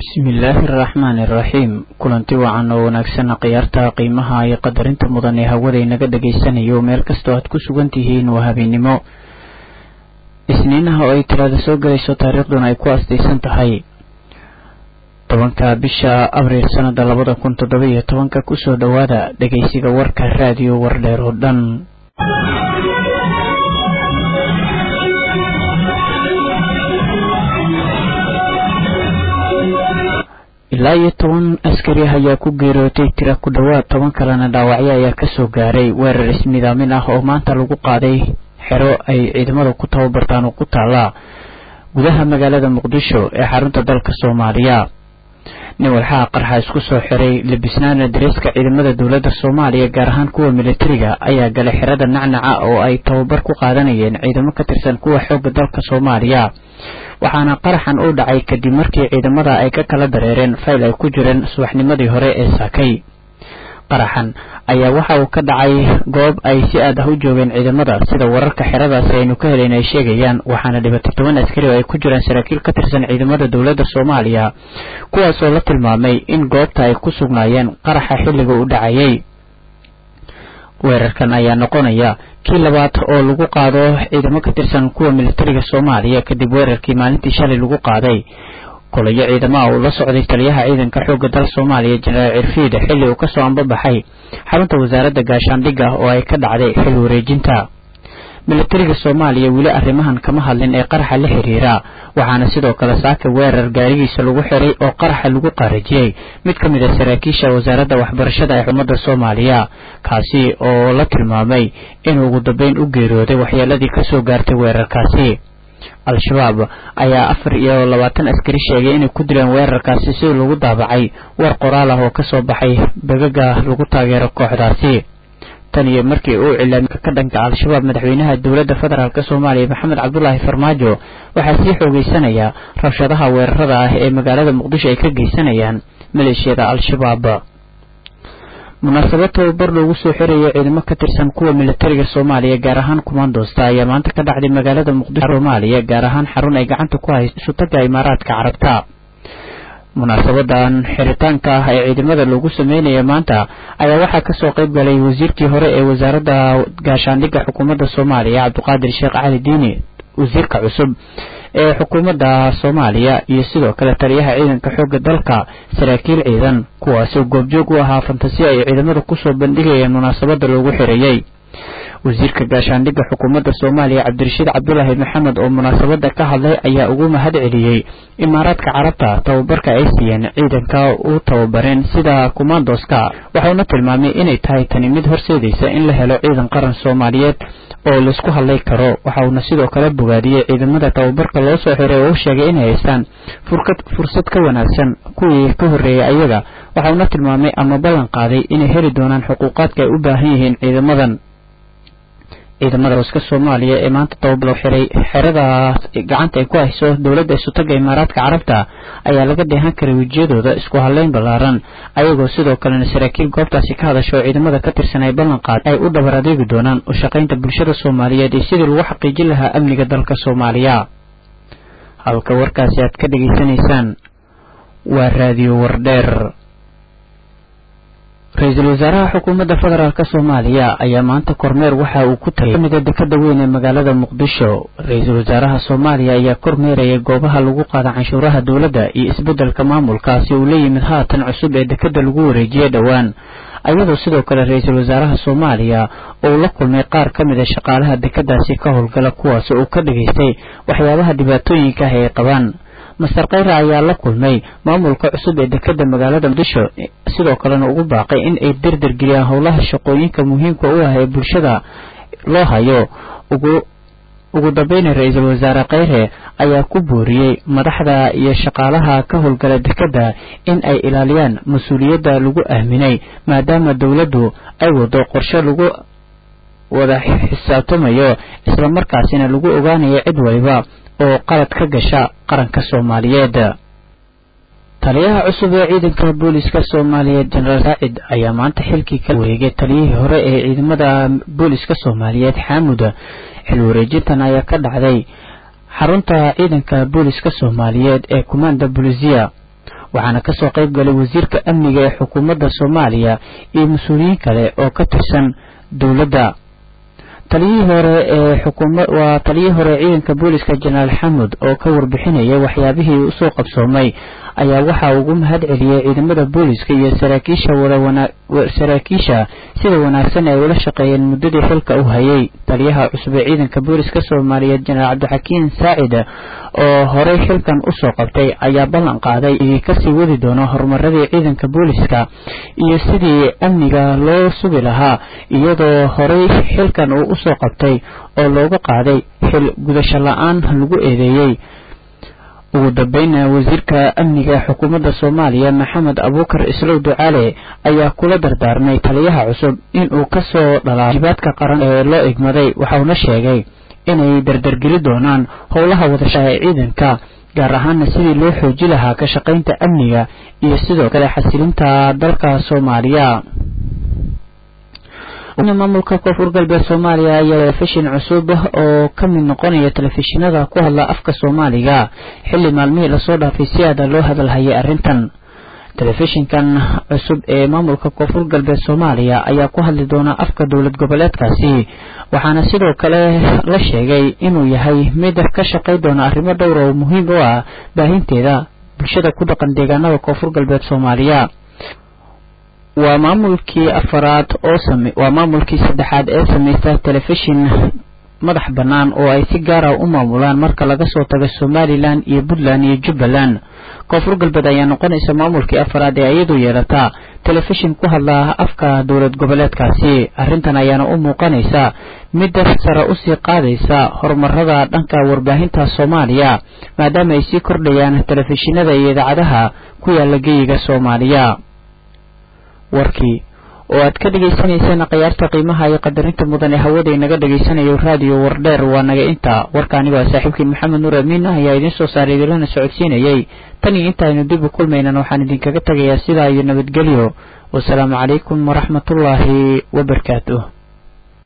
bismillaahi araxmaani iraxiim kulanti wacan oo wanaagsan khiyaarta qiimaha iyo qadarinta mudan ee hawada inaga dhegaysanayo meel kastoo aad ku sugan tihiin waa habeennimo isniinaha oo ay talaada soo gelayso taariikhduna ay ku astaysan tahay tobanka bisha abriil sanada labada kun toddoba iyo tobanka kusoo dhowaada dhegeysiga warka raadiyo wardheer oo dhan ilaa iyo toban askari ah ayaa ku geerootay tira ku dhowaad toban kalena dhaawacyo ayaa kasoo gaaray weerar ismidaamin ah oo maanta lagu qaaday xero ay ciidamada ku tababartaan oo ku taala gudaha magaalada muqdisho ee xarunta dalka soomaaliya nin walxaha qarxa isku soo xiray labisnaana dareeska ciidamada dowladda soomaaliya gaar ahaan kuwa militariga ayaa galay xerada nacnaca oo ay tababar ku qaadanayeen ciidamo ka tirsan kuwa xoogga dalka soomaaliya waxaana qaraxan u dhacay kadib markii ciidamada ay ka kala dareereen fayl ay ku jireen subaxnimadii hore ee saakay qaraxan ayaa waxa uu ka dhacay goob ay si aad ah u joogeen ciidamada sida wararka xeradaasi aynu ka helayn ay sheegayaan waxaana dhibatay toban askari oo ay ku jiraan saraakiil ka tirsan ciidamada dowladda soomaaliya kuwaas oo la tilmaamay in goobta ay ku sugnaayeen qaraxa xilliga u dhacayay weerarkan ayaa noqonaya kii labaad oo lagu qaado ciidamo ka tirsan kuwa militariga soomaaliya kadib weerarkii maalintii shalay lagu qaaday kolayo ciidamaha uu la socday taliyaha ciidanka xoogga dal soomaaliya jenaraal cirfiid xilli uu kasoo ambabaxay xarunta wasaaradda gaashaandhigga oo ay ka dhacday xil wareejinta militariga soomaaliya weli arrimahan kama hadlin ee qaraxa la xiriira waxaana sidoo kale saaka weerar gaarigiisa lagu xiray oo qaraxa lagu qaarajiyey mid ka mid a saraakiisha wasaaradda waxbarashada ee xukuumadda soomaaliya kaasi oo la tilmaamay inuu ugu dambeyn u geeriyooday waxyeeladii kasoo gaartay weerarkaasi al-shabaab ayaa afar iyo labaatan askari sheegay inay ku dileen weerarkaasi si lagu daabacay weer qoraal ah oo kasoo baxay begaga lagu taageero kooxdaasi tan iyo markii uu cilaamka ka dhanka al-shabaab madaxweynaha dowladda federaalk soomaaliya maxamed cabdulaahi farmaajo waxaa sii xoogeysanaya rabshadaha weerarada ah ee magaalada muqdisho ay ka geysanayaan maleeshiyada al-shabaab munaasabad tababar loogu soo xirayo ciidamo ka tirsan kuwa militariga soomaaliya gaar ahaan kumaandoosta ayaa maanta ka dhacday magaalada muqdisho soomaaliya gaar ahaan xarun ay gacanta ku hayso isutaga imaaraadka carabta munaasabadan xiritaanka ah ee ciidamada loogu sameynaya maanta ayaa waxaa kasoo qayb galay wasiirkii hore ee wasaaradda gaashaandhigga xukuumadda soomaaliya cabdiqaadir sheekh cali diini wasiirka cusub ee xukuumadda soomaaliya iyo sidoo kale taliyaha ciidanka xoogga dalka saraakiil ciidan kuwaasoo goobjoog u ahaa fantasiya ay ciidamada kusoo bandhigayeen munaasabada loogu xirayey wasiirka gaashaandhigga xukuumadda soomaaliya cabdirashiid cabdulaahi maxamed oo munaasabada ka hadlay ayaa ugu mahad celiyey imaaraadka carabta tababarka ay siiyeen ciidanka u tababareen sida kumaandoska waxauna tilmaamay inay tahay tani mid horseedaysa in la helo ciidan qaran soomaaliyeed oo laisku hadlay karo waxauna sidoo kale bogaadiyey ciidamada tababarka loo soo xiray oo u sheegay inay haystaan fursad ka wanaagsan kuwii ka horreeyay ayaga waxauna tilmaamay ama ballan qaaday inay heli doonaan xuquuqaadka ay u baahan yihiin ciidamadan ciidamada hooska soomaaliya ee maanta tababalo xiray xerada gacanta ay ku hayso dowladda isutaga imaaraadka carabta ayaa laga dheehan karay wejiyadooda isku hadleyn ballaaran ayagoo sidoo kalena saraakiil goobtaasi ka hadasha oo ciidamada ka tirsan ay ballan qaad ay u dhabar adeegi doonaan u shaqaynta bulshada soomaaliyeed iyo sidii lagu xaqiijin lahaa amniga dalka soomaaliya halka warkaasi aad ka dhegaysanaysaan waa raadiyo wardheer ra-iisul wasaaraha xukuumadda federaalk soomaaliya ayaa maanta kormeer waxa uu ku tagay kamida dekada weyn ee magaalada muqdisho ra-iisul wasaaraha soomaaliya ayaa kormeerayay goobaha lagu qaada canshuuraha dowladda iyo isbeddelka maamulkaasi uu la yimid haatan cusub ee dekada lagu wareejiyey dhowaan ayadoo sidoo kale ra-iisul wasaaraha soomaaliya uu la kulmay qaar ka mid a shaqaalaha dekadaasi ka howlgala kuwaas uu ka dhageystay waxyaabaha dhibaatooyinka ah ay qabaan master kheyre ayaa la kulmay maamulka cusub ee dekada magaalada muqdisho sidoo kalena ugu baaqay in ay derder geliyaan howlaha shaqooyinka muhiimka u ah ee bulshada loo hayo ugu ugu dambeyna ra-iisul wasaare kheyre ayaa ku booriyey madaxda iyo shaqaalaha ka howlgala dekada in ay ilaaliyaan mas-uuliyadda lagu aaminay maadaama dowladdu ay wado qorshe lagu wada xisaabtamayo islamarkaasina lagu ogaanayo cid waliba oo qalad ka gasha qaranka soomaaliyeed taliyaha cusub ee ciidanka booliska soomaaliyeed jenaraal saacid ayaa maanta xilkii ka wareegay taliyihii hore ee ciidamada booliska soomaaliyeed xaamud xil wareejintan ayaa ka dhacday xarunta ciidanka booliska soomaaliyeed ee kumaanda bolisiya waxaana kasoo qayb galay wasiirka amniga ee xukuumadda soomaaliya iyo mas-uuliyiin kale oo ka tirsan dowladda taliyihii hore ee xukuma waa taliyihii hore ee ciidanka booliska jenaraal xamud oo ka warbixinaya waxyaabihii usoo qabsoomay ayaa waxa ugu mahad celiyey ciidamada booliska iyo saraakiisha saraakiisha sida wanaagsan ay ula shaqeeyeen muddadii xilka u hayay taliyaha cusub ee ciidanka booliska soomaaliyeed jenaraal cabdixakiin saacid oo horey xilkan usoo qabtay ayaa ballan qaaday i kasii wadi doono horumaradii ciidanka booliska iyo sidii amniga loo sugi lahaa iyadoo horey xilkan uu usoo qabtay oo looga qaaday xil gudasho la-aan lagu eedeeyey ugu dambeynna wasiirka amniga ee xukuumadda soomaaliya maxamed abuukar islow ducaale ayaa kula dardaarmay taliyaha cusub inuu kasoo dhalaa jibaadka qaran ee loo igmaday waxauna sheegay inay dardargeli doonaan howlaha wadashaha ee ciidanka gaar ahaana sidii loo xooji lahaa ka shaqaynta amniga iyo sidoo kale xasilinta dalka soomaaliya maamulka koonfur galbeed soomaaliya ayaa telefishin cusub oo ka mid noqonaya telefishinada ku hadla afka soomaaliga xilli maalmihii lasoo dhaafay si aada loo hadalhayay arrintan telefishinkan cusub ee maamulka koonfur galbeed soomaaliya ayaa ku hadli doona afka dowlad goboleedkaasi waxaana sidoo kale la sheegay inuu yahay mid ka shaqay doona arrimo dhowra oo muhiim u ah baahinteeda bulshada ku dhaqan deegaanada koonfur galbeed soomaaliya waa maamulkii afaraad oo same waa maamulkii saddexaad ee samaysta telefishin madax bannaan oo ay si gaara u maamulaan marka laga soo tago somalilan iyo puntland iyo jubbaland koonfur galbeed ayaa noqonaysa maamulkii afaraad ee iyadu yeelataa telefishin ku hadla afka dowlad goboleedkaasi arrintan ayaana u muuqanaysa midda sare usii qaadaysa horumarada dhanka warbaahinta soomaaliya maadaama ay sii kordhayaan telefishinada iyo idaacadaha ku yaala geyiga soomaaliya warkii oo aad ka dhagaysanayseen khiyaarta qiimaha iyo qadarinta mudan ee hawada inaga dhegaysanayo raadiyo wardheer waa naga inta warka anigoo saaxiibkiin maxamed nuur amiin ah ayaa idiin soo saaray idinlana socodsiinayay tan iyo intaaynu dib u kulmaynan waxaan idinkaga tegayaa sidaa iyo nabadgelyo wasalaamu calaykum waraxmatullaahi wabarakaatuh